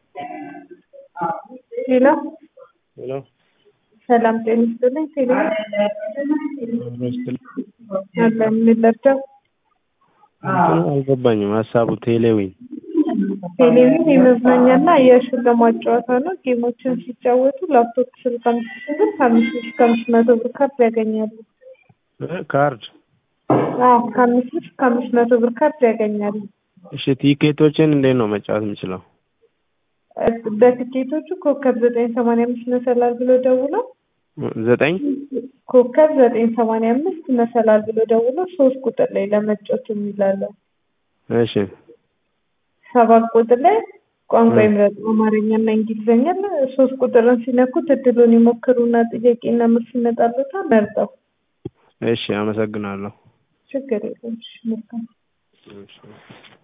ሄሎ ሄሎ ሰላም ጤና ይስጥልኝ። ቴሌ ይመስል አለ የምንለብሰው እንትኑ አልገባኝም ሀሳቡ ቴሌዊን ቴሌቪዥን የመዝናኛና የሽልማት ጨዋታ ነው። ጌሞችን ሲጫወቱ ላፕቶፕ ስልክ አምስት ሺህ ብር ከአምስት ሺህ እስከ አምስት መቶ ብር ካርድ ያገኛሉ። እ ካርድ አዎ ከአምስት ሺህ እስከ አምስት መቶ ብር ካርድ ያገኛሉ። እሺ ቲኬቶችን እንዴት ነው መጫወት የምችለው? በትኬቶቹ ኮከብ ዘጠኝ ሰማንያ አምስት መሰላል ብሎ ደውለው ዘጠኝ ኮከብ ዘጠኝ ሰማንያ አምስት መሰላል ብሎ ደውለው ሶስት ቁጥር ላይ ለመጫወት የሚላለው እሺ ሰባት ቁጥር ላይ ቋንቋ ይምረጡ አማርኛና እንግሊዝኛ ሶስት ቁጥርን ሲነኩት እድሉን ይሞክሩና ጥያቄና መልስ ይመጣሉታል መርጠው እሺ አመሰግናለሁ ችግር የለም እሺ መልካም እሺ